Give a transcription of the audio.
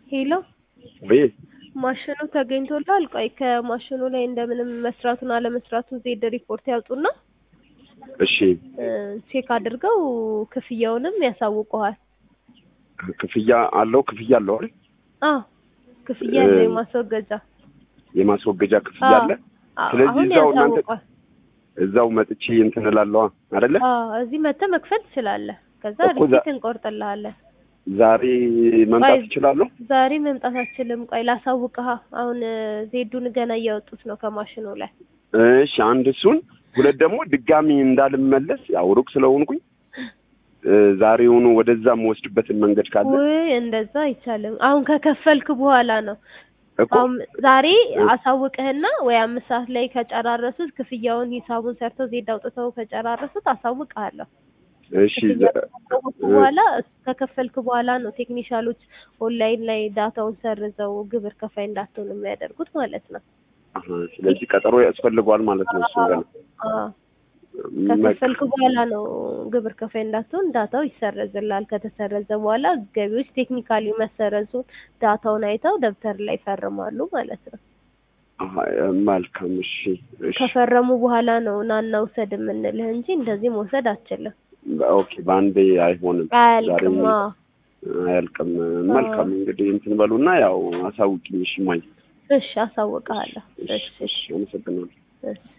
ሄሎ ወይ ማሽኑ ተገኝቶላል። ቆይ ከማሽኑ ላይ እንደምንም መስራቱን አለመስራቱን ዜድ ሪፖርት ያውጡና እሺ እ ቼክ አድርገው ክፍያውንም ያሳውቀዋል። ክፍያ አለው ክፍያ አለው አይደል? አዎ ክፍያ ያለው እ የማስወገጃ የማስወገጃ ክፍያ አለ። አዎ፣ ስለዚህ አሁን እዛው እናንተ ያሳውቋል። እዛው መጥቼ እንትን እላለዋ አይደለ? አዎ እዚህ መተህ መክፈል ትችላለህ። ከዛ እኮ ዛ- ሪሲት እንቆርጥልሃለን። ዛሬ መምጣት ቆይ እችላለሁ? ዛሬ መምጣት አችልም። ቆይ ላሳውቅሃ። አሁን እ ዜዱን ገና እያወጡት ነው ከማሽኑ ላይ። እሺ አንድ እሱን፣ ሁለት ደግሞ ድጋሚ እንዳልመለስ ያው ሩቅ ስለሆንኩኝ እ ዛሬውኑ ወደዛ የምወስድበትን መንገድ ካለ ውይ እንደዛ አይቻልም። አሁን ከከፈልክ በኋላ ነው እኮ አሁን ዛሬ እ አሳውቅህና ወይ አምስት ሰዓት ላይ ከጨራረሱት ክፍያውን ሂሳቡን ሰርተው ዜድ አውጥተው ከጨራረሱት አሳውቅሃለሁ። እሺ ክፍያ ዘ- ካሳወቁ እ በኋላ ከከፈልክ በኋላ ነው ቴክኒሻሎች ኦንላይን ላይ ዳታውን ሰርዘው ግብር ከፋይ እንዳትሆን የሚያደርጉት ማለት ነው። አሀ፣ ስለዚህ ቀጠሮ ያስፈልገዋል ማለት ነው። እሱ ገና አዎ መ- ከከፈልክ በኋላ ነው ግብር ከፋይ እንዳትሆን ዳታው ይሰረዝላል። ከተሰረዘ በኋላ ገቢዎች ቴክኒካሊ መሰረዙን ዳታውን አይተው ደብተር ላይ ይፈርማሉ ማለት ነው። አሀ፣ መልካም እሺ፣ እሺ ከፈረሙ በኋላ ነው ናና ውሰድ የምንልህ እንጂ እንደዚህ መውሰድ አትችልም። ኦኬ፣ በአንዴ አይሆንም። ዛሬ አያልቅም። አዎ አያልቅም። አዎ። መልካም እንግዲህ እንትን በሉና ያው አሳውቂኝ። እሺ ማይ እሺ አሳውቅሃለሁ። እሺ፣ እሺ እሺ፣ አመሰግናለሁ። እሺ